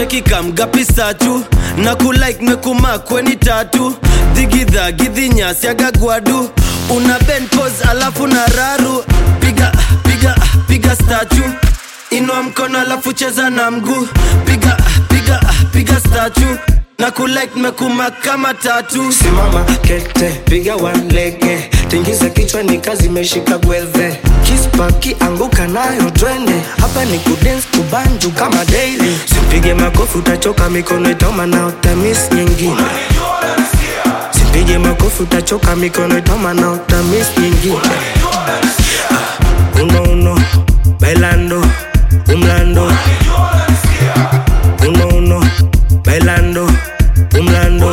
cheki kamgapi satu na kulike mekumakweni tatu dhigidha gidhinyasi agagwadu una ben pose alafu na raru piga piga piga statu inua mkono alafu cheza na mguu piga piga piga statu na kulike mekuma kama tatu simama kete piga walege tingiza kichwa ni kazi imeshika gwedhe kispaki anguka nayo twende hapa ni kudens kubanju kama daily simpige makofi utachoka mikono itauma na utamis nyingine simpige makofi utachoka mikono itauma na utamis nyingine Ah, uno uno bailando umlando uno uno bailando umlando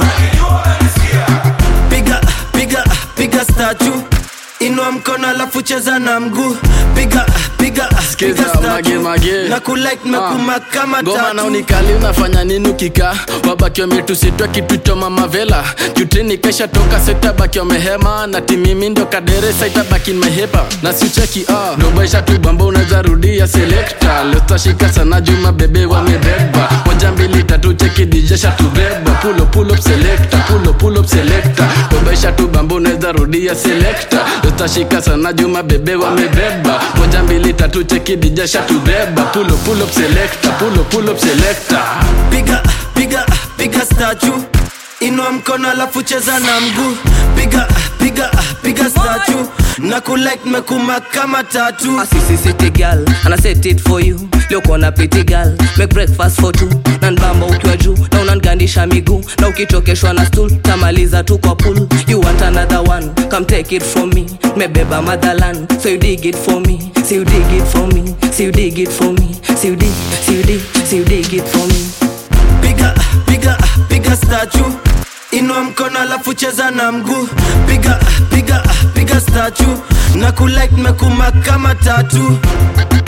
piga piga piga statu inua mkono alafu cheza na mguu piga piga Skiza, piga mage, statu mage. na kulike mekuma kama ngoma na tatu unikali unafanya nini ukika wabaki wametusitwa kitu cha mamavela jutini kesha toka setabaki wamehema na timimi ndio kadere saitabaki mehepa na sicheki ah. dobaisha tu bamba unaweza rudia selekta lestashika sana juma bebe wamebeba moja mbili tatu cheki dijesha tubeba pulo pull up selector pulo pull up selector dobaisha tu bamba unaweza rudia selekta lestashika sana juma bebe wamebeba moja mbili tatu cheki dijesha tubeba pulo pull up selector pulo pull up selector piga piga piga statu inua mkono alafu cheza na mguu piga piga piga statu na kulike mekuma kama tatu Assisi city girl and I set it for you leo kona pretty girl make breakfast for two na nbamba ukiwa juu na unangandisha miguu na ukichokeshwa na stool tamaliza tu kwa pool you want another one come take it from me mebeba motherland so you dig it for me so you dig it for me so you dig it for me so you dig so you dig so you dig it for me piga piga piga statu inua mkono alafu cheza na mguu piga piga piga statu na kulike mekuma kama tatu